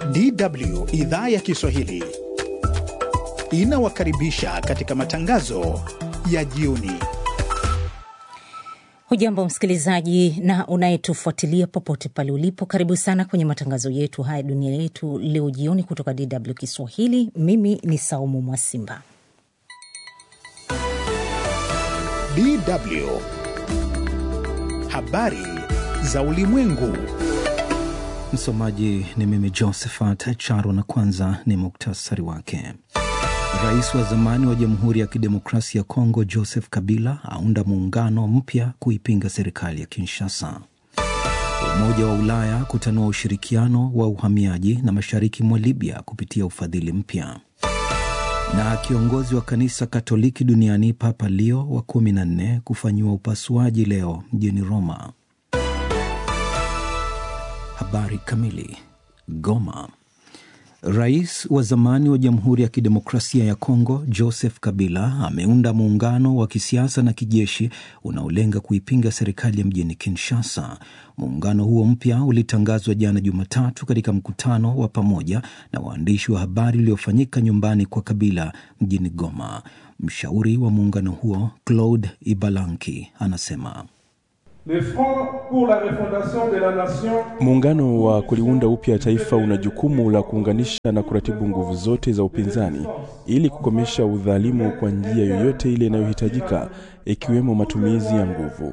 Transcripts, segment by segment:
DW idhaa ya Kiswahili inawakaribisha katika matangazo ya jioni. Hujambo msikilizaji na unayetufuatilia popote pale ulipo, karibu sana kwenye matangazo yetu haya dunia yetu leo jioni kutoka DW Kiswahili. Mimi ni Saumu Mwasimba. DW habari za ulimwengu. Msomaji ni mimi Josephat Charo, na kwanza ni muktasari wake. Rais wa zamani wa Jamhuri ya Kidemokrasia ya Kongo Joseph Kabila aunda muungano mpya kuipinga serikali ya Kinshasa. Umoja wa Ulaya kutanua ushirikiano wa uhamiaji na mashariki mwa Libya kupitia ufadhili mpya. Na kiongozi wa kanisa Katoliki duniani Papa Leo wa kumi na nne kufanyiwa upasuaji leo mjini Roma. Habari kamili. Goma. Rais wa zamani wa Jamhuri ya Kidemokrasia ya Kongo Joseph Kabila ameunda muungano wa kisiasa na kijeshi unaolenga kuipinga serikali ya mjini Kinshasa. Muungano huo mpya ulitangazwa jana Jumatatu katika mkutano wa pamoja na waandishi wa habari uliofanyika nyumbani kwa Kabila mjini Goma. Mshauri wa muungano huo Claude Ibalanki anasema Muungano wa kuliunda upya taifa una jukumu la kuunganisha na kuratibu nguvu zote za upinzani ili kukomesha udhalimu kwa njia yoyote ile inayohitajika, ikiwemo matumizi ya nguvu.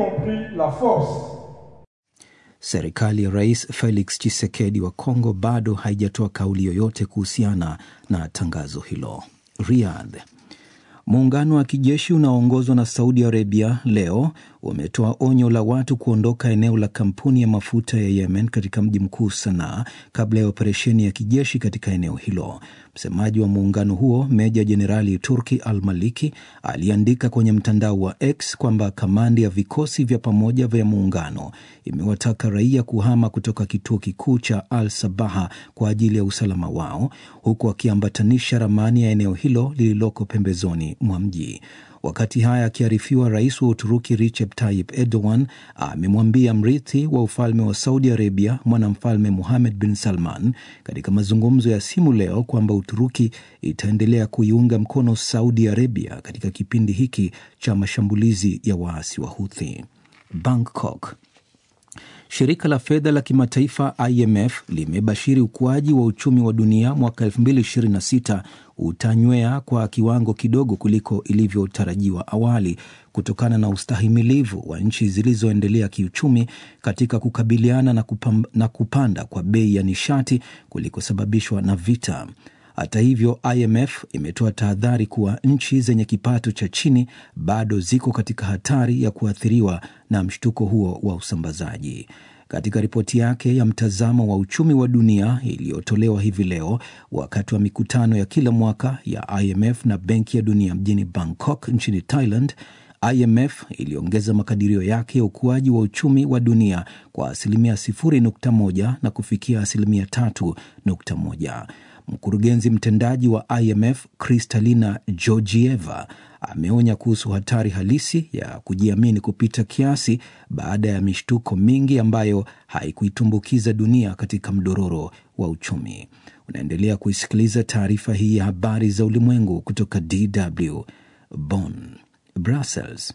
Serikali ya Rais Felix Tshisekedi wa Kongo bado haijatoa kauli yoyote kuhusiana na tangazo hilo. Riyadh. Muungano wa kijeshi unaoongozwa na Saudi Arabia leo umetoa onyo la watu kuondoka eneo la kampuni ya mafuta ya Yemen katika mji mkuu Sanaa kabla ya operesheni ya kijeshi katika eneo hilo. Msemaji wa muungano huo Meja Jenerali Turki Al Maliki aliandika kwenye mtandao wa X kwamba kamandi ya vikosi vya pamoja vya muungano imewataka raia kuhama kutoka kituo kikuu cha Al Sabaha kwa ajili ya usalama wao, huku akiambatanisha ramani ya eneo hilo lililoko pembezoni mwa mji. Wakati haya akiarifiwa, rais wa Uturuki Recep Tayyip Erdogan amemwambia mrithi wa ufalme wa Saudi Arabia mwanamfalme Muhamed bin Salman katika mazungumzo ya simu leo kwamba Uturuki itaendelea kuiunga mkono Saudi Arabia katika kipindi hiki cha mashambulizi ya waasi wa Huthi. Bangkok. Shirika la fedha la kimataifa IMF limebashiri ukuaji wa uchumi wa dunia mwaka 2026 utanywea kwa kiwango kidogo kuliko ilivyotarajiwa awali kutokana na ustahimilivu wa nchi zilizoendelea kiuchumi katika kukabiliana na, kupam, na kupanda kwa bei ya nishati kulikosababishwa na vita. Hata hivyo, IMF imetoa tahadhari kuwa nchi zenye kipato cha chini bado ziko katika hatari ya kuathiriwa na mshtuko huo wa usambazaji. Katika ripoti yake ya mtazamo wa uchumi wa dunia iliyotolewa hivi leo wakati wa mikutano ya kila mwaka ya IMF na Benki ya Dunia mjini Bangkok nchini Thailand, IMF iliongeza makadirio yake ya ukuaji wa uchumi wa dunia kwa asilimia 0.1 na kufikia asilimia 3.1. Mkurugenzi mtendaji wa IMF Kristalina Georgieva ameonya kuhusu hatari halisi ya kujiamini kupita kiasi baada ya mishtuko mingi ambayo haikuitumbukiza dunia katika mdororo wa uchumi. Unaendelea kuisikiliza taarifa hii ya habari za ulimwengu kutoka DW Bonn. Brussels.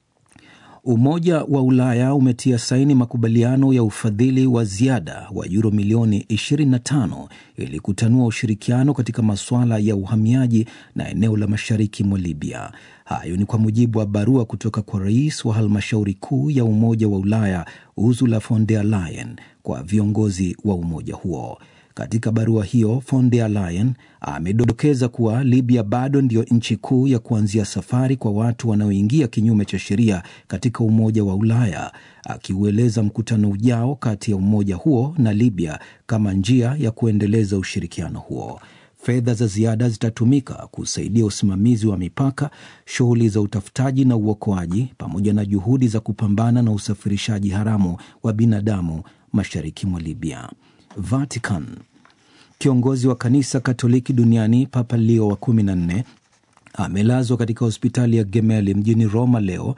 Umoja wa Ulaya umetia saini makubaliano ya ufadhili wa ziada wa yuro milioni 25 ili kutanua ushirikiano katika masuala ya uhamiaji na eneo la mashariki mwa Libya. Hayo ni kwa mujibu wa barua kutoka kwa rais wa halmashauri kuu ya Umoja wa Ulaya Ursula von der Leyen kwa viongozi wa umoja huo. Katika barua hiyo von der Leyen amedokeza kuwa Libya bado ndiyo nchi kuu ya kuanzia safari kwa watu wanaoingia kinyume cha sheria katika Umoja wa Ulaya, akiueleza mkutano ujao kati ya umoja huo na Libya kama njia ya kuendeleza ushirikiano huo. Fedha za ziada zitatumika kusaidia usimamizi wa mipaka, shughuli za utafutaji na uokoaji, pamoja na juhudi za kupambana na usafirishaji haramu wa binadamu mashariki mwa Libya. Vatican. Kiongozi wa kanisa Katoliki duniani Papa Leo wa kumi na nne amelazwa katika hospitali ya Gemelli mjini Roma leo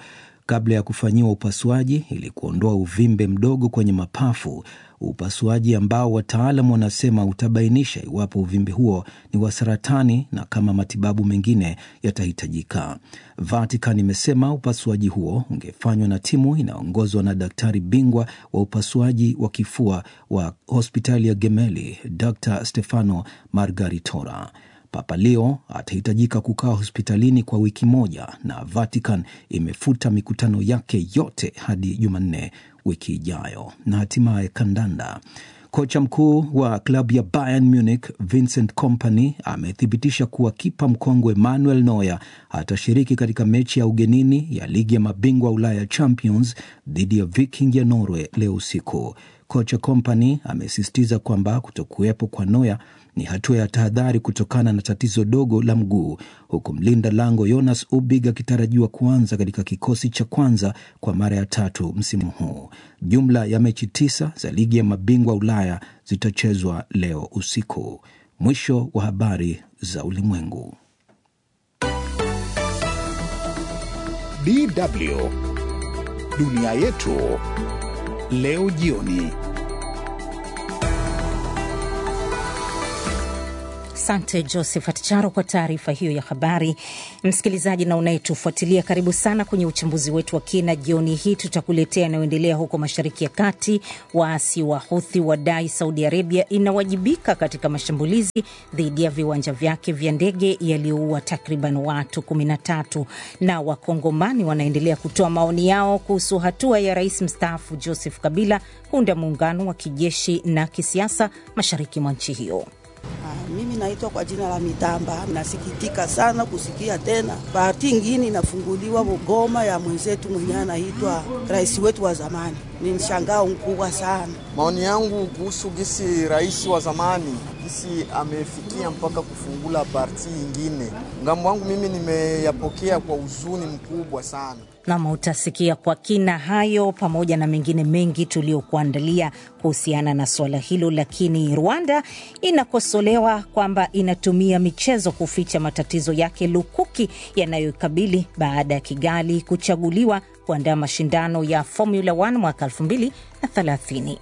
kabla ya kufanyiwa upasuaji ili kuondoa uvimbe mdogo kwenye mapafu, upasuaji ambao wataalam wanasema utabainisha iwapo uvimbe huo ni wa saratani na kama matibabu mengine yatahitajika. Vatican imesema upasuaji huo ungefanywa na timu inayoongozwa na daktari bingwa wa upasuaji wa kifua wa hospitali ya Gemelli, Dr Stefano Margaritora. Papa Leo atahitajika kukaa hospitalini kwa wiki moja na Vatican imefuta mikutano yake yote hadi Jumanne wiki ijayo. Na hatimaye kandanda. Kocha mkuu wa klabu ya Bayern Munich Vincent Kompany amethibitisha kuwa kipa mkongwe Manuel Neuer atashiriki katika mechi ya ugenini ya ligi ya mabingwa Ulaya Champions dhidi ya Viking ya Norway leo usiku. Kocha Kompany amesisitiza kwamba kutokuwepo kwa Neuer ni hatua ya tahadhari kutokana na tatizo dogo la mguu, huku mlinda lango Jonas Ubig akitarajiwa kuanza katika kikosi cha kwanza kwa mara ya tatu msimu huu. Jumla ya mechi tisa za ligi ya mabingwa Ulaya zitachezwa leo usiku. Mwisho wa habari za ulimwengu. DW dunia yetu leo jioni. Asante Josephat Charo kwa taarifa hiyo ya habari. Msikilizaji na unayetufuatilia, karibu sana kwenye uchambuzi wetu wa kina jioni hii. Tutakuletea yanayoendelea huko Mashariki ya Kati. Waasi wa Huthi wadai Saudi Arabia inawajibika katika mashambulizi dhidi ya viwanja vyake vya ndege yaliyoua takriban watu 13, na Wakongomani wanaendelea kutoa maoni yao kuhusu hatua ya rais mstaafu Joseph Kabila kuunda muungano wa kijeshi na kisiasa mashariki mwa nchi hiyo. Mimi naitwa kwa jina la Mitamba. Nasikitika sana kusikia tena parti ingine inafunguliwa Goma ya mwenzetu mwenyewe anaitwa rais wetu wa zamani. Ni mshangao mkubwa sana. Maoni yangu kuhusu gisi rais wa zamani gisi amefikia mpaka kufungula parti ingine, ngambo wangu mimi nimeyapokea kwa huzuni mkubwa sana. Nam, utasikia kwa kina hayo pamoja na mengine mengi tuliokuandalia kuhusiana na suala hilo. Lakini Rwanda inakosolewa kwamba inatumia michezo kuficha matatizo yake lukuki yanayoikabili baada ya Kigali kuchaguliwa kuandaa mashindano ya Formula 1 mwaka 2030.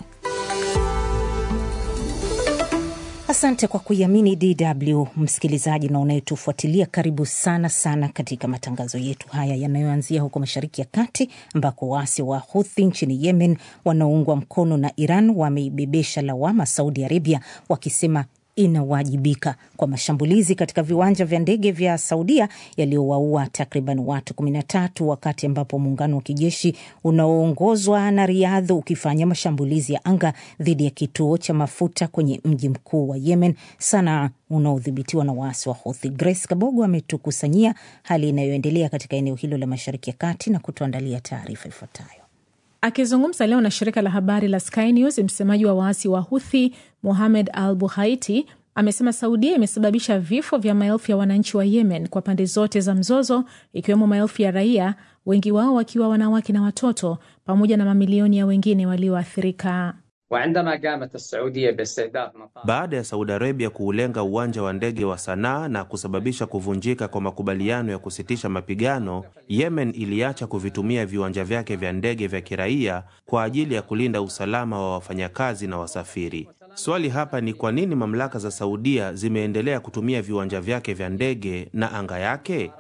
Asante kwa kuiamini DW msikilizaji na unayetufuatilia, karibu sana sana katika matangazo yetu haya yanayoanzia huko Mashariki ya Kati, ambako waasi wa Huthi nchini Yemen wanaoungwa mkono na Iran wameibebesha lawama Saudi Arabia wakisema inawajibika kwa mashambulizi katika viwanja vya ndege vya Saudia yaliyowaua takriban watu 13 wakati ambapo muungano wa kijeshi unaoongozwa na Riadh ukifanya mashambulizi ya anga dhidi ya kituo cha mafuta kwenye mji mkuu wa Yemen, Sanaa, unaodhibitiwa na waasi wa Houthi. Grace Kabogo ametukusanyia hali inayoendelea katika eneo hilo la Mashariki ya Kati na kutuandalia taarifa ifuatayo. Akizungumza leo na shirika la habari la Sky News, msemaji wa waasi wa Huthi Mohamed Al Buhaiti amesema Saudia imesababisha vifo vya maelfu ya wananchi wa Yemen kwa pande zote za mzozo, ikiwemo maelfu ya raia, wengi wao wakiwa wanawake na watoto, pamoja na mamilioni ya wengine walioathirika. Baada ya Saudi Arabia kuulenga uwanja wa ndege wa Sanaa na kusababisha kuvunjika kwa makubaliano ya kusitisha mapigano, Yemen iliacha kuvitumia viwanja vyake vya ndege vya kiraia kwa ajili ya kulinda usalama wa wafanyakazi na wasafiri. Swali hapa ni kwa nini mamlaka za Saudia zimeendelea kutumia viwanja vyake vya ndege na anga yake?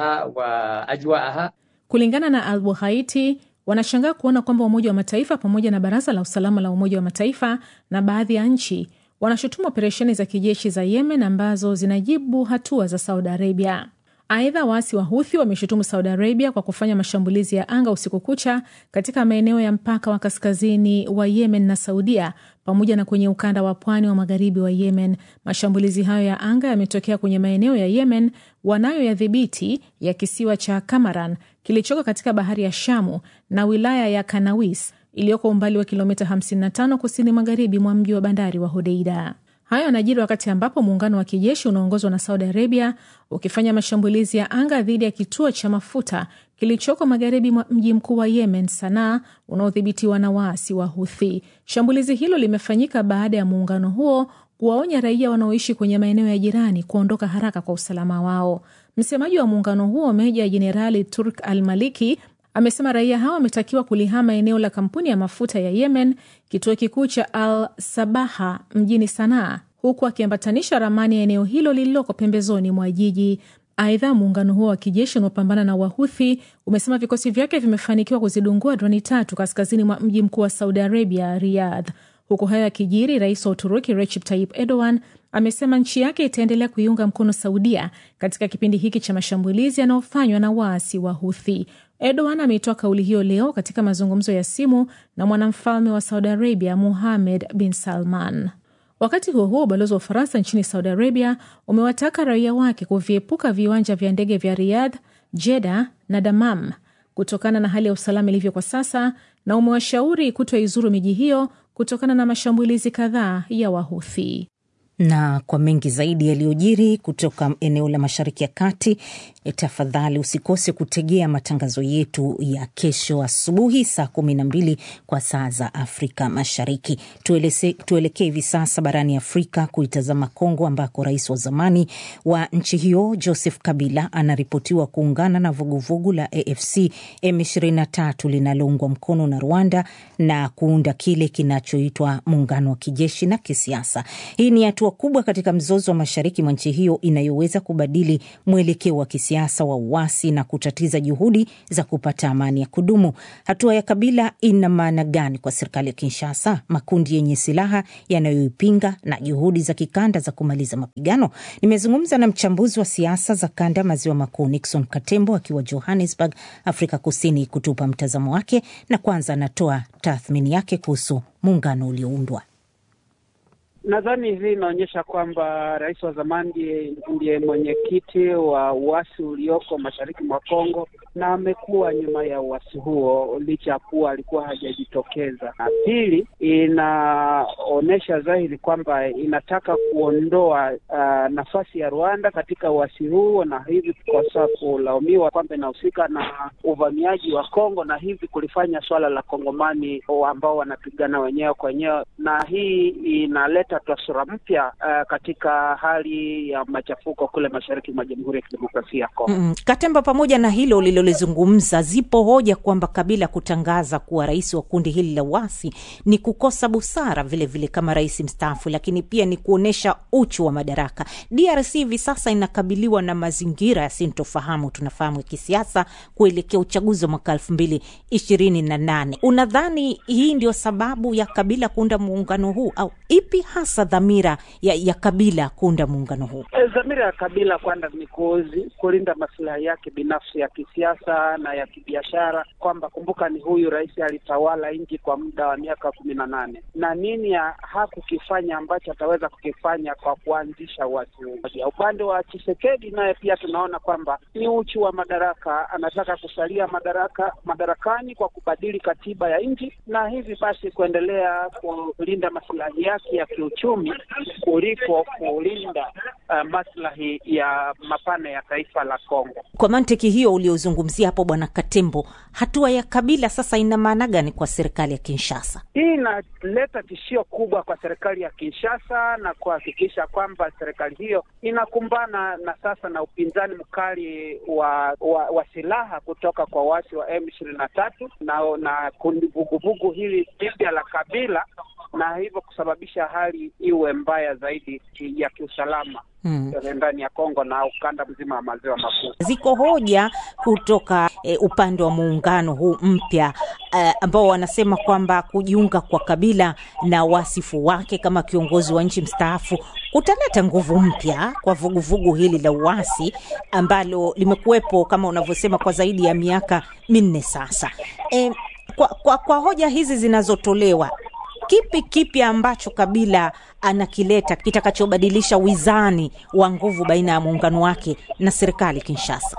Kulingana na Al Buhaiti, wanashangaa kuona kwamba Umoja wa Mataifa pamoja na Baraza la Usalama la Umoja wa Mataifa na baadhi ya nchi wanashutumu operesheni za kijeshi za Yemen ambazo zinajibu hatua za Saudi Arabia. Aidha, waasi wa Huthi wameshutumu Saudi Arabia kwa kufanya mashambulizi ya anga usiku kucha katika maeneo ya mpaka wa kaskazini wa Yemen na Saudia pamoja na kwenye ukanda wa pwani wa magharibi wa Yemen. Mashambulizi hayo ya anga yametokea kwenye maeneo ya Yemen wanayoyadhibiti ya kisiwa cha Kamaran kilichoko katika bahari ya Shamu na wilaya ya Kanawis iliyoko umbali wa kilomita 55 kusini magharibi mwa mji wa bandari wa Hodeida. Hayo yanajiri wakati ambapo muungano wa kijeshi unaongozwa na Saudi Arabia ukifanya mashambulizi ya anga dhidi ya kituo cha mafuta kilichoko magharibi mwa mji mkuu wa Yemen, Sanaa, unaodhibitiwa na waasi wa Huthi. Shambulizi hilo limefanyika baada ya muungano huo kuwaonya raia wanaoishi kwenye maeneo ya jirani kuondoka haraka kwa usalama wao. Msemaji wa muungano huo Meja Jenerali Turk Al Maliki amesema raia hao wametakiwa kulihama eneo la kampuni ya mafuta ya Yemen, kituo kikuu cha Al Sabaha mjini Sanaa, huku akiambatanisha ramani ya eneo hilo lililoko pembezoni mwa jiji. Aidha, muungano huo wa kijeshi unaopambana na Wahuthi umesema vikosi vyake vimefanikiwa kuzidungua droni tatu kaskazini mwa mji mkuu wa Saudi Arabia, Riyadh. Huku hayo yakijiri, rais wa Uturuki Recep Tayyip Erdogan amesema nchi yake itaendelea kuiunga mkono Saudia katika kipindi hiki cha mashambulizi yanayofanywa na waasi wa Huthi. Erdogan ameitoa kauli hiyo leo katika mazungumzo ya simu na mwanamfalme wa Saudi Arabia Muhamed bin Salman. Wakati huo huo, ubalozi wa Ufaransa nchini Saudi Arabia umewataka raia wake kuviepuka viwanja vya ndege vya Riyadh, Jeddah na Damam kutokana na hali ya usalama ilivyo kwa sasa, na umewashauri kutoizuru miji hiyo kutokana na mashambulizi kadhaa ya Wahuthi. Na kwa mengi zaidi yaliyojiri kutoka eneo la Mashariki ya Kati, tafadhali usikose kutegea matangazo yetu ya kesho asubuhi saa kumi na mbili kwa saa za Afrika Mashariki. Tuelekee hivi sasa barani Afrika kuitazama Kongo, ambako rais wa zamani wa nchi hiyo Joseph Kabila anaripotiwa kuungana na vuguvugu la AFC M23 linaloungwa mkono na Rwanda na kuunda kile kinachoitwa muungano wa kijeshi na kisiasa. Hii ni hatua kubwa katika mzozo wa mashariki mwa nchi hiyo inayoweza kubadili mwelekeo wa kisiasa wa uasi na kutatiza juhudi za kupata amani ya kudumu. Hatua ya Kabila ina maana gani kwa serikali ya Kinshasa, makundi yenye silaha yanayoipinga na juhudi za kikanda za kumaliza mapigano? Nimezungumza na mchambuzi wa siasa za kanda maziwa makuu Nixon Katembo akiwa Johannesburg, Afrika Kusini, kutupa mtazamo wake, na kwanza anatoa tathmini yake kuhusu muungano ulioundwa. Nadhani hii inaonyesha kwamba rais wa zamani ndiye mwenyekiti wa uasi ulioko mashariki mwa Kongo na amekuwa nyuma ya uasi huo licha ya kuwa alikuwa hajajitokeza. Na pili, inaonyesha dhahiri kwamba inataka kuondoa uh, nafasi ya Rwanda katika uasi huo, na hivi kukosa kulaumiwa kwamba inahusika na uvamiaji wa Kongo, na hivi kulifanya swala la Kongomani ambao wanapigana wenyewe kwa wenyewe, na hii inaleta taswira mpya uh, katika hali ya machafuko kule mashariki mwa Jamhuri ya Kidemokrasia ya Kongo. Mm, Katemba, pamoja na hilo ulilolizungumza, zipo hoja kwamba Kabila kutangaza kuwa rais wa kundi hili la uasi ni kukosa busara vilevile vile kama rais mstaafu, lakini pia ni kuonyesha uchu wa madaraka. DRC hivi sasa inakabiliwa na mazingira ya sintofahamu, tunafahamu, ya kisiasa kuelekea uchaguzi wa mwaka elfu mbili ishirini na nane. Unadhani hii ndio sababu ya Kabila kuunda muungano huu au ipi hasa dhamira ya, ya Kabila kuunda muungano huu? E, dhamira ya Kabila kwanza ni kuzi, kulinda masilahi yake binafsi ya kisiasa na ya kibiashara, kwamba kumbuka, ni huyu rais alitawala nchi kwa muda wa miaka kumi na nane na nini ya hakukifanya ambacho ataweza kukifanya kwa kuanzisha uasi huu. Upande wa Chisekedi naye pia tunaona kwamba ni uchu wa madaraka, anataka kusalia madaraka madarakani kwa kubadili katiba ya nchi na hivi basi kuendelea kulinda masilahi yake ya kiuchumi kuliko kulinda uh, maslahi ya mapana ya taifa la Kongo. Kwa mantiki hiyo uliozungumzia hapo, Bwana Katembo, hatua ya Kabila sasa ina maana gani kwa serikali ya Kinshasa? Hii inaleta tishio kubwa kwa serikali ya Kinshasa na kuhakikisha kwamba serikali hiyo inakumbana na sasa na upinzani mkali wa, wa, wa silaha kutoka kwa waasi wa M ishirini na tatu na na kundi vuguvugu hili jipya la Kabila na hivyo kusababisha hali iwe mbaya zaidi ya kiusalama hmm, ndani ya Kongo na ukanda mzima wa maziwa makuu. Ziko hoja kutoka e, upande wa muungano huu mpya e, ambao wanasema kwamba kujiunga kwa Kabila na wasifu wake kama kiongozi wa nchi mstaafu kutaleta nguvu mpya kwa vuguvugu hili la uasi ambalo limekuwepo kama unavyosema kwa zaidi ya miaka minne sasa. E, kwa, kwa, kwa hoja hizi zinazotolewa kipi kipi ambacho Kabila anakileta kitakachobadilisha wizani wa nguvu baina ya muungano wake na serikali Kinshasa?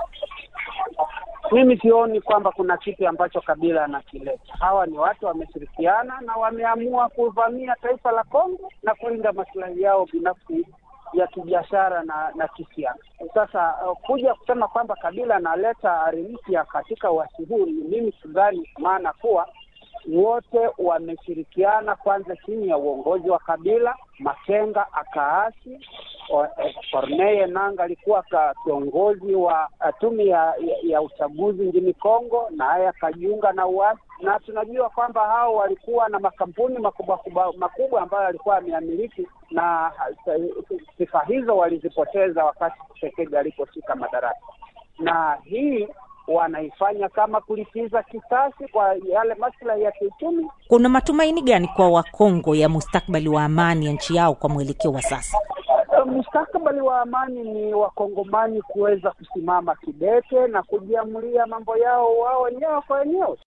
Mimi sioni kwamba kuna kipi ambacho Kabila anakileta. Hawa ni watu wameshirikiana na wameamua kuvamia taifa la Kongo na kulinda maslahi yao binafsi ya kibiashara na na kisiasa. Sasa uh, kuja kusema kwamba Kabila analeta ari mpya katika uasi huu, mimi sidhani, maana kuwa wote wameshirikiana kwanza chini ya uongozi wa Kabila. Makenga akaasi Corneille Nangaa alikuwa ka kiongozi wa tume ya, ya, ya uchaguzi nchini Kongo, naye akajiunga na uasi, na tunajua kwamba hao walikuwa na makampuni makubwa makubwa ambayo alikuwa ameamiliki, na sifa hizo walizipoteza wakati Tshisekedi aliposhika madaraka, na hii wanaifanya kama kulipiza kisasi kwa yale maslahi ya kiuchumi. Kuna matumaini gani kwa Wakongo ya mustakbali wa amani ya nchi yao kwa mwelekeo wa sasa? Mustakabali wa amani ni wakongomani kuweza kusimama kidete na kujiamulia mambo yao wao wenyewe kwa wenyewe.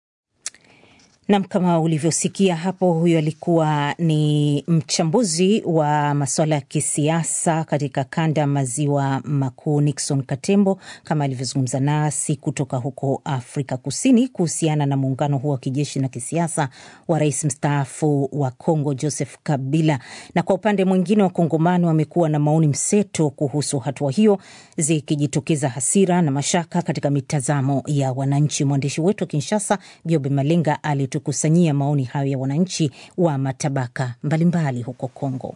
Nam, kama ulivyosikia hapo, huyo alikuwa ni mchambuzi wa masuala ya kisiasa katika kanda maziwa makuu, Nixon Katembo, kama alivyozungumza nasi kutoka huko Afrika Kusini kuhusiana na muungano huo wa kijeshi na kisiasa wa rais mstaafu wa Kongo Joseph Kabila. Na kwa upande mwingine, wakongomani wamekuwa na maoni mseto kuhusu hatua hiyo, zikijitokeza hasira na mashaka katika mitazamo ya wananchi. Mwandishi wetu wa Kinshasa, Biobe Malenga, alitukusanyia maoni hayo ya wananchi wa matabaka mbalimbali mbali huko Kongo.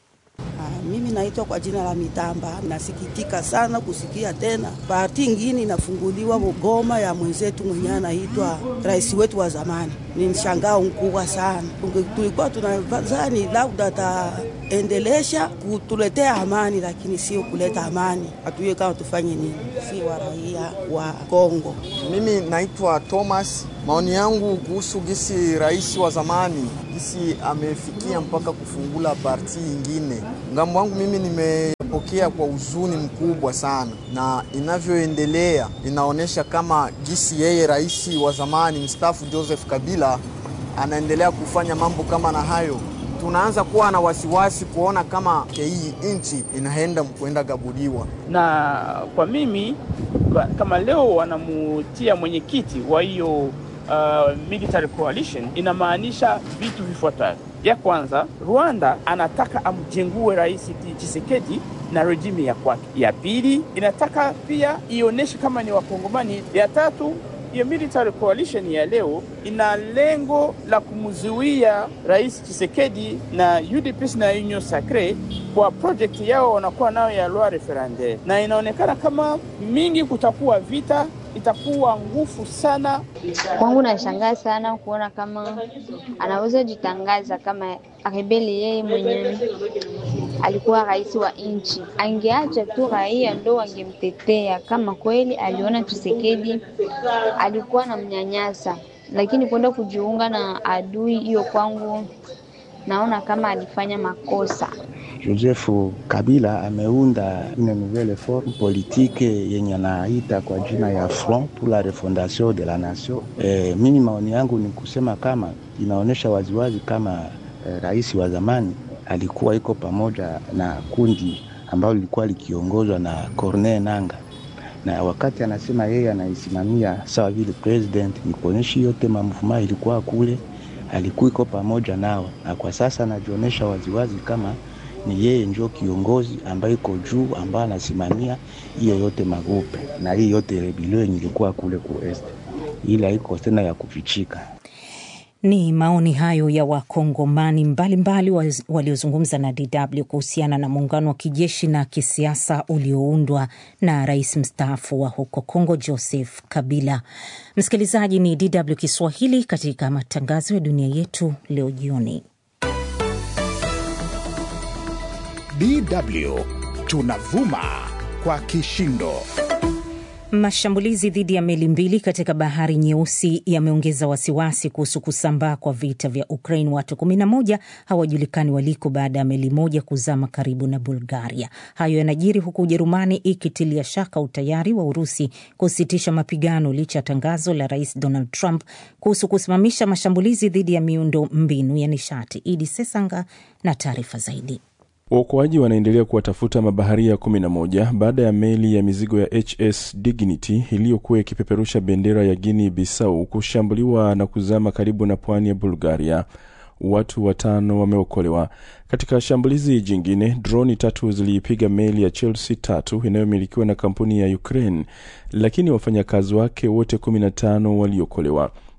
Ah, mimi naitwa kwa jina la Mitamba. Nasikitika sana kusikia tena parti ingine inafunguliwa Goma ya mwenzetu mwenye anaitwa rais wetu wa zamani. Ni mshangao mkubwa sana. Tulikuwa tunadhani labda ataendelesha kutuletea amani, lakini sio kuleta amani. Hatujue kama tufanye nini, si wa raia wa Kongo. Mimi naitwa Thomas. Maoni yangu kuhusu gisi rais wa zamani gisi amefikia mpaka kufungula parti ingine, ngambo wangu mimi nimepokea kwa huzuni mkubwa sana, na inavyoendelea inaonyesha kama gisi yeye rais wa zamani mstaafu Joseph Kabila anaendelea kufanya mambo kama na hayo tunaanza kuwa na wasiwasi kuona kama hii nchi inaenda kuenda gabuliwa. Na kwa mimi kama leo wanamutia mwenyekiti wa hiyo uh, military coalition, inamaanisha vitu vifuatavyo. Ya kwanza, Rwanda anataka amjengue rais Tshisekedi na rejimu ya kwake. Ya pili, inataka pia ionyeshe kama ni Wakongomani. Ya tatu hiyo military coalition ya leo ina lengo la kumzuia rais Tshisekedi na UDPS na Union Sacre kwa project yao wanakuwa nayo ya loi referendaire, na inaonekana kama mingi kutakuwa vita, itakuwa nguvu sana. Kwangu nashangaa sana kuona kama anaweza jitangaza kama rebeli yeye mwenyewe alikuwa rais wa nchi, angeacha tu raia ndo wangemtetea kama kweli aliona Tshisekedi alikuwa na mnyanyasa, lakini kwenda kujiunga na adui hiyo, kwangu naona kama alifanya makosa. Joseph Kabila ameunda une nouvelle forme politique yenye anaita kwa jina ya Front pour la refondation de la nation. E, mimi maoni yangu ni kusema kama inaonyesha waziwazi kama e, rais wa zamani alikuwa iko pamoja na kundi ambalo lilikuwa likiongozwa na Corneille Nangaa, na wakati anasema yeye anaisimamia sawa vile president, ni kuonyesha yote mamvuma ilikuwa kule, alikuwa iko pamoja nao, na kwa sasa anajionyesha waziwazi kama ni yeye ndio kiongozi ambaye iko juu, ambaye anasimamia hiyo yote magupe na hii yote rebelio yenye ilikuwa kule ku est, ila iko tena ya kufichika. Ni maoni hayo ya wakongomani mbalimbali waliozungumza na DW kuhusiana na muungano wa kijeshi na kisiasa ulioundwa na rais mstaafu wa huko Kongo Joseph Kabila. Msikilizaji, ni DW Kiswahili katika matangazo ya dunia yetu leo jioni. DW tunavuma kwa kishindo. Mashambulizi dhidi ya meli mbili katika bahari Nyeusi yameongeza wasiwasi kuhusu kusambaa kwa vita vya Ukraine. Watu 11 hawajulikani waliko baada ya meli moja kuzama karibu na Bulgaria. Hayo yanajiri huku Ujerumani ikitilia shaka utayari wa Urusi kusitisha mapigano licha ya tangazo la Rais Donald Trump kuhusu kusimamisha mashambulizi dhidi ya miundo mbinu ya nishati. Idi Sesanga na taarifa zaidi. Waokoaji wanaendelea kuwatafuta mabaharia 11 baada ya meli ya mizigo ya HS Dignity iliyokuwa ikipeperusha bendera ya Guinea Bissau kushambuliwa na kuzama karibu na pwani ya Bulgaria. Watu watano wameokolewa. Katika shambulizi jingine, droni tatu ziliipiga meli ya Chelsea tatu inayomilikiwa na kampuni ya Ukraine, lakini wafanyakazi wake wote 15 waliokolewa.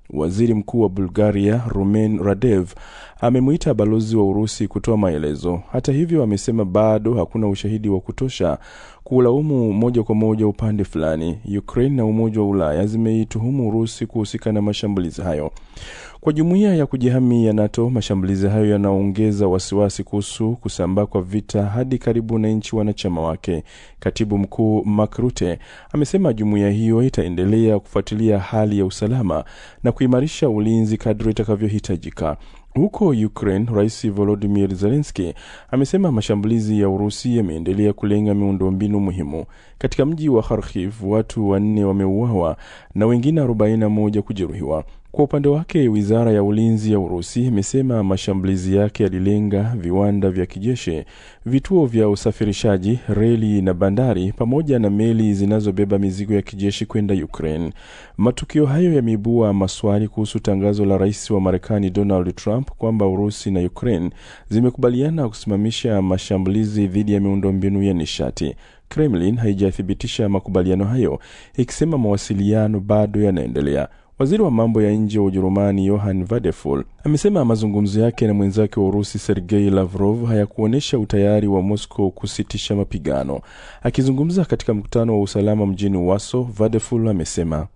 Waziri Mkuu wa Bulgaria Rumen Radev amemwita balozi wa Urusi kutoa maelezo. Hata hivyo, amesema bado hakuna ushahidi wa kutosha kuulaumu moja kwa moja upande fulani. Ukraine na Umoja wa Ulaya zimeituhumu Urusi kuhusika na mashambulizi hayo. Kwa jumuiya ya kujihami ya NATO, mashambulizi hayo yanaongeza wasiwasi kuhusu kusambaa kwa vita hadi karibu na nchi wanachama wake. Katibu mkuu Mark Rutte amesema jumuiya hiyo itaendelea kufuatilia hali ya usalama na kuimarisha ulinzi kadri itakavyohitajika. Huko Ukraine, Rais Volodymyr Zelensky amesema mashambulizi ya Urusi yameendelea kulenga miundombinu muhimu. Katika mji wa Kharkiv, watu wanne wameuawa na wengine 41 kujeruhiwa. Kwa upande wake, wizara ya ulinzi ya Urusi imesema mashambulizi yake yalilenga viwanda vya kijeshi, vituo vya usafirishaji, reli na bandari, pamoja na meli zinazobeba mizigo ya kijeshi kwenda Ukraine. Matukio hayo yameibua maswali kuhusu tangazo la rais wa Marekani Donald Trump kwamba Urusi na Ukraine zimekubaliana kusimamisha mashambulizi dhidi ya miundombinu ya nishati. Kremlin haijathibitisha makubaliano hayo, ikisema mawasiliano bado yanaendelea. Waziri wa mambo ya nje wa Ujerumani Johann Vadeful amesema mazungumzo yake na mwenzake wa Urusi Sergei Lavrov hayakuonyesha utayari wa Moscow kusitisha mapigano. Akizungumza katika mkutano wa usalama mjini Warsaw, Vadeful amesema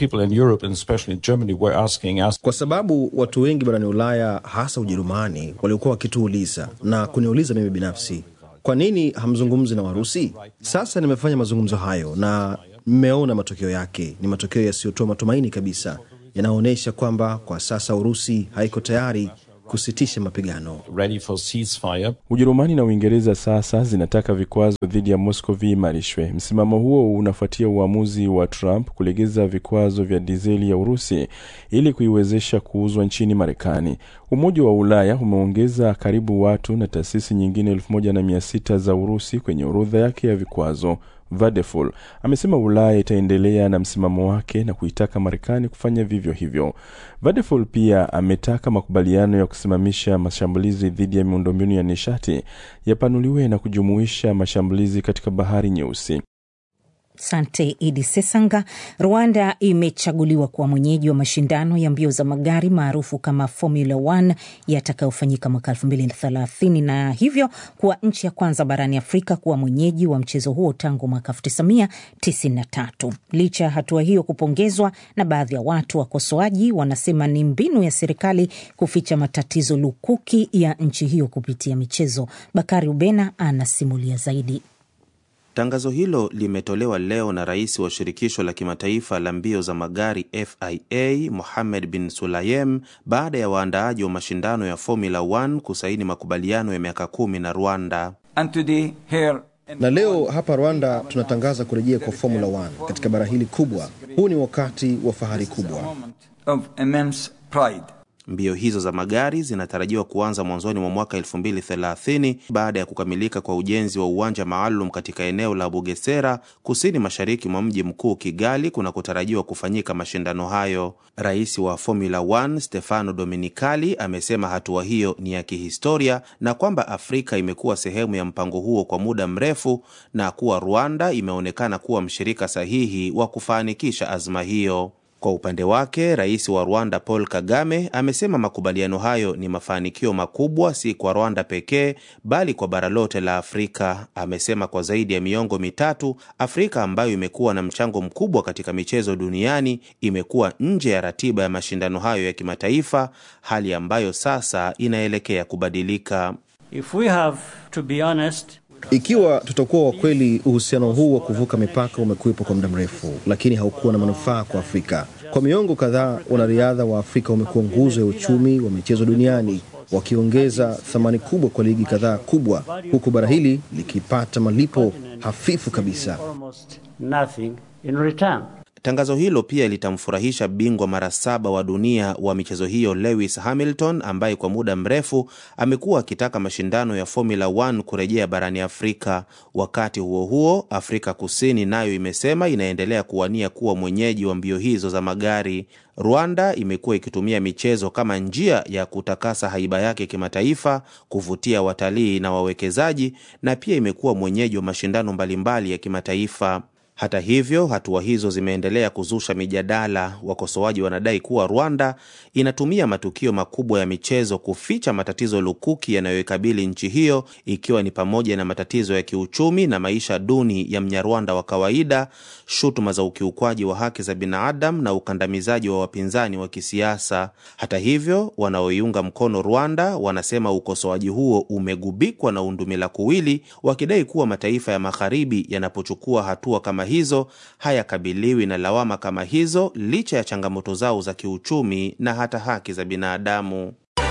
kwa sababu watu wengi barani Ulaya, hasa Ujerumani, waliokuwa wakituuliza na kuniuliza mimi binafsi, kwa nini hamzungumzi na Warusi? Sasa nimefanya mazungumzo hayo na mmeona matokeo yake. Ni matokeo yasiyotoa matumaini kabisa, yanaonyesha kwamba kwa sasa Urusi haiko tayari kusitisha mapigano. Ujerumani na Uingereza sasa zinataka vikwazo dhidi ya Moscow viimarishwe. Msimamo huo unafuatia uamuzi wa Trump kulegeza vikwazo vya dizeli ya Urusi ili kuiwezesha kuuzwa nchini Marekani. Umoja wa Ulaya umeongeza karibu watu na taasisi nyingine elfu moja na mia sita za Urusi kwenye orodha yake ya vikwazo. Vadeful amesema Ulaya itaendelea na msimamo wake na kuitaka Marekani kufanya vivyo hivyo. Vadeful pia ametaka makubaliano ya kusimamisha mashambulizi dhidi ya miundombinu ya nishati yapanuliwe na kujumuisha mashambulizi katika Bahari Nyeusi. Sante Idi Sesanga. Rwanda imechaguliwa kuwa mwenyeji wa mashindano ya mbio za magari maarufu kama Formula 1 yatakayofanyika mwaka 2030 na hivyo kuwa nchi ya kwanza barani Afrika kuwa mwenyeji wa mchezo huo tangu mwaka 1993. Licha ya hatua hiyo kupongezwa na baadhi ya watu, wakosoaji wanasema ni mbinu ya serikali kuficha matatizo lukuki ya nchi hiyo kupitia michezo. Bakari Ubena anasimulia zaidi. Tangazo hilo limetolewa leo na rais wa shirikisho la kimataifa la mbio za magari FIA Mohamed bin Sulayem baada ya waandaaji wa mashindano ya Formula 1 kusaini makubaliano ya miaka kumi na Rwanda. And today, here na leo hapa Rwanda tunatangaza kurejea kwa Formula 1 katika bara hili kubwa. Huu ni wakati wa fahari kubwa. of immense pride. Mbio hizo za magari zinatarajiwa kuanza mwanzoni mwa mwaka 2030 baada ya kukamilika kwa ujenzi wa uwanja maalum katika eneo la Bugesera kusini mashariki mwa mji mkuu Kigali kunakotarajiwa kufanyika mashindano hayo. Rais wa Formula 1 Stefano Domenicali amesema hatua hiyo ni ya kihistoria na kwamba Afrika imekuwa sehemu ya mpango huo kwa muda mrefu na kuwa Rwanda imeonekana kuwa mshirika sahihi wa kufanikisha azma hiyo. Kwa upande wake rais wa Rwanda Paul Kagame amesema makubaliano hayo ni mafanikio makubwa si kwa Rwanda pekee bali kwa bara lote la Afrika. Amesema kwa zaidi ya miongo mitatu Afrika ambayo imekuwa na mchango mkubwa katika michezo duniani imekuwa nje ya ratiba ya mashindano hayo ya kimataifa, hali ambayo sasa inaelekea kubadilika. If we have to be honest, Ikiwa tutakuwa wa kweli, uhusiano huu wa kuvuka mipaka umekuwepo kwa muda mrefu, lakini haukuwa na manufaa kwa Afrika. Kwa miongo kadhaa, wanariadha wa Afrika wamekuwa nguzo ya uchumi wa michezo duniani, wakiongeza thamani kubwa kwa ligi kadhaa kubwa, huku bara hili likipata malipo hafifu kabisa. almost nothing in return. Tangazo hilo pia litamfurahisha bingwa mara saba wa dunia wa michezo hiyo Lewis Hamilton ambaye kwa muda mrefu amekuwa akitaka mashindano ya Formula 1 kurejea barani Afrika. Wakati huo huo, Afrika Kusini nayo imesema inaendelea kuwania kuwa mwenyeji wa mbio hizo za magari. Rwanda imekuwa ikitumia michezo kama njia ya kutakasa haiba yake kimataifa, kuvutia watalii na wawekezaji, na pia imekuwa mwenyeji wa mashindano mbalimbali ya kimataifa. Hata hivyo, hatua hizo zimeendelea kuzusha mijadala. Wakosoaji wanadai kuwa Rwanda inatumia matukio makubwa ya michezo kuficha matatizo lukuki yanayoikabili nchi hiyo, ikiwa ni pamoja na matatizo ya kiuchumi na maisha duni ya Mnyarwanda wa kawaida, shutuma za ukiukwaji wa haki za binadamu na ukandamizaji wa wapinzani wa kisiasa. Hata hivyo, wanaoiunga mkono Rwanda wanasema ukosoaji huo umegubikwa na undumila kuwili, wakidai kuwa mataifa ya magharibi yanapochukua hatua kama hizo hayakabiliwi na lawama kama hizo licha ya changamoto zao za kiuchumi na hata haki za binadamu.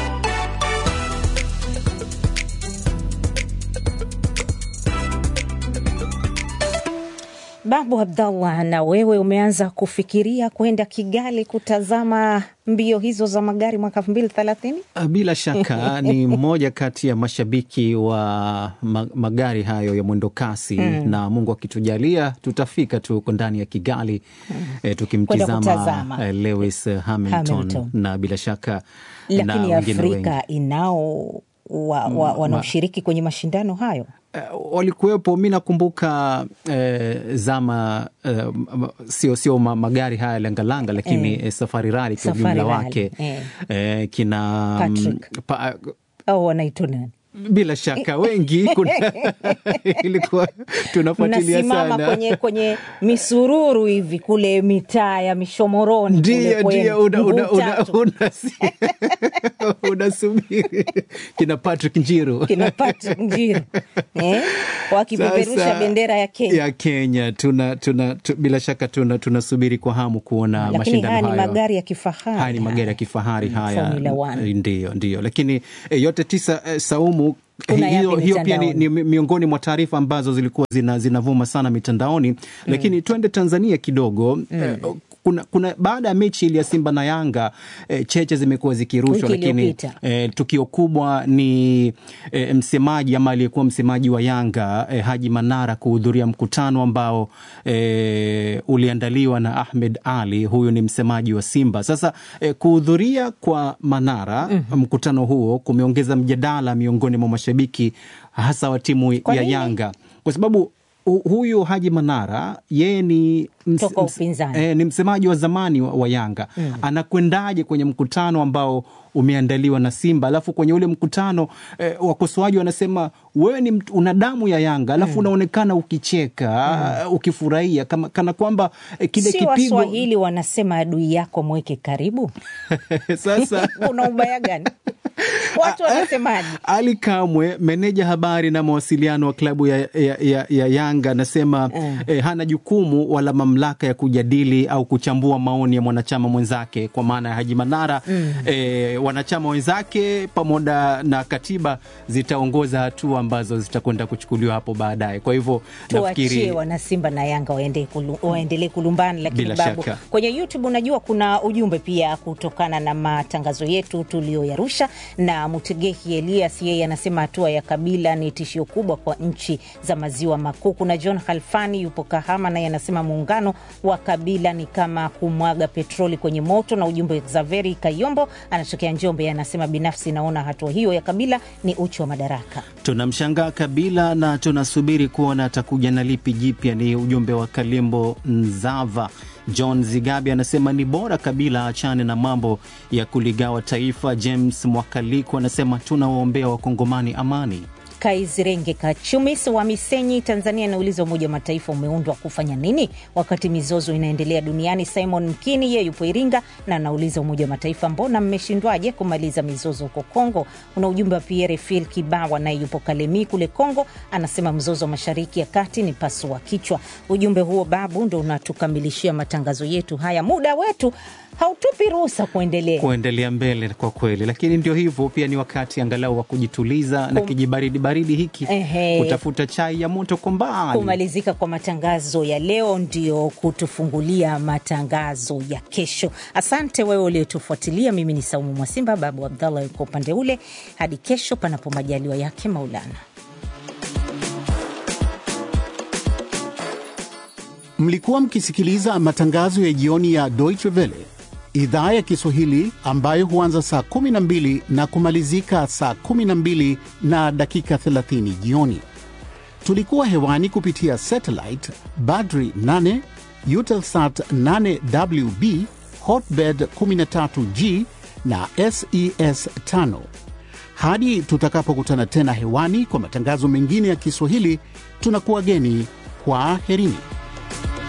Babu Abdallah, na wewe umeanza kufikiria kwenda Kigali kutazama mbio hizo za magari mwaka elfu mbili thelathini? Bila shaka ni mmoja kati ya mashabiki wa ma magari hayo ya mwendo kasi Mm. na Mungu akitujalia tutafika tu huko ndani ya Kigali eh, tukimtizama kutazama. eh, Lewis Hamilton, Hamilton. na bila shaka na Lakini wengine wengi. Afrika inao wa, wa, Mm, wanaoshiriki kwenye mashindano hayo walikuwepo. Mi nakumbuka eh, zama eh, m- sio sio ma, magari haya langalanga, lakini Eh. eh, Safari Rally kwa Safari ujumla Rally, wake eh. eh, kina mm, Patrick. pa, au wanaitwa nani? bila shaka wengi kuna, ilikuwa tunafuatilia mnasimama sana kwenye kwenye misururu hivi kule mitaa ya Mishomoroni kule ndio kwenu, ndio una- una- mguu una- tatu. una- unasubiri kina Patrick Njiru kina Patrick Njiru eh? wakipeperusha Sasa, bendera ya Kenya. ya Kenya tuna, tuna, tu, bila shaka tuna tunasubiri kwa hamu kuona Lakini mashindano haya ni hayo. magari ya kifahari. haya ni magari ya kifahari haya Formula One. ndio ndio lakini e, yote tisa e, Saumu Kuna hiyo, yapi hiyo pia ni, mitandaoni? ni mi- miongoni mwa taarifa ambazo zilikuwa zina, zinavuma sana mitandaoni lakini twende Tanzania kidogo eh, kuna, kuna baada ya mechi ile ya Simba na Yanga eh, cheche zimekuwa zikirushwa, Wiki lakini iliyopita. eh, tukio kubwa ni eh, msemaji ama aliyekuwa msemaji wa Yanga eh, Haji Manara kuhudhuria mkutano ambao eh, uliandaliwa na Ahmed Ali, huyu ni msemaji wa Simba. Sasa eh, kuhudhuria kwa Manara mkutano huo kumeongeza mjadala miongoni mwa mashabiki hasa wa timu Kwa ya nini? Yanga kwa sababu hu- huyu Haji Manara yeye ni, ms, Toka ms- upinzani. eh, ni msemaji wa zamani wa, wa Yanga Mm. anakwendaje kwenye mkutano ambao umeandaliwa na Simba alafu kwenye ule mkutano eh, wakosoaji wanasema wewe ni mtu- una damu ya Yanga alafu unaonekana ukicheka ukifurahia kama, kana kwamba eh, kile si kipigo Waswahili wanasema adui yako mweke karibu. sasa Kuna ubaya gani? Watu wanasemaje? Ali Kamwe, meneja habari na mawasiliano wa klabu ya, ya, ya, ya Yanga anasema Mm. eh, hana jukumu wala mamlaka ya kujadili au kuchambua maoni ya mwanachama mwenzake, kwa maana ya Haji Manara. Mm. Eh, wanachama wenzake pamoja na katiba zitaongoza hatua ambazo zitakwenda kuchukuliwa hapo baadaye. Kwa hivyo tuachie nafikiri wanasimba na Yanga waende kulu, waendelee kulumbana, lakini Bila babu, shaka. kwenye YouTube unajua kuna ujumbe pia kutokana na matangazo yetu tuliyoyarusha, na Mutegehi Elias yeye anasema hatua ya Kabila ni tishio kubwa kwa nchi za maziwa makuu. Kuna John Halfani yupo Kahama, naye anasema muungano wa Kabila ni kama kumwaga petroli kwenye moto, na ujumbe Zaveri Kayombo anatokea Njombe, anasema binafsi naona hatua hiyo ya Kabila ni uchu wa madaraka. tunamshangaa Kabila na tunasubiri kuona atakuja na lipi jipya. Ni ujumbe wa Kalimbo Nzava. John Zigabi anasema ni bora Kabila achane na mambo ya kuligawa taifa. James Mwakaliko anasema tunawaombea Wakongomani amani. Kaizirenge Kachumis wa Misenyi, Tanzania, anauliza Umoja wa Mataifa umeundwa kufanya nini wakati mizozo inaendelea duniani? Simon Mkini ye yupo Iringa na anauliza Umoja wa Mataifa, mbona mmeshindwaje kumaliza mizozo huko Kongo? Una ujumbe wa Pierre Fil Kibawa naye yupo Kalemi kule Kongo, anasema mzozo wa mashariki ya kati ni pasua kichwa. Ujumbe huo babu ndo unatukamilishia matangazo yetu haya, muda wetu hautupi ruhusa kuendelea. kuendelea mbele kwa kweli, lakini ndio hivyo, pia ni wakati angalau wa kujituliza na Kum- kijibaridi baridi hiki, Ehe. kutafuta chai ya moto kwa mbali. kumalizika kwa matangazo ya leo ndio kutufungulia matangazo ya kesho. Asante wewe uliotufuatilia. Mimi ni Saumu Mwasimba, Babu Abdallah yuko upande ule. Hadi kesho, panapo majaliwa yake Maulana. Mlikuwa mkisikiliza matangazo ya jioni ya Deutsche Welle idhaa ya Kiswahili ambayo huanza saa 12 na kumalizika saa 12 na dakika 30 jioni. Tulikuwa hewani kupitia satellite Badri 8, Eutelsat 8WB, Hotbird 13G na SES 5. Hadi tutakapokutana tena hewani kwa matangazo mengine ya Kiswahili, tunakuwa geni. Kwaherini.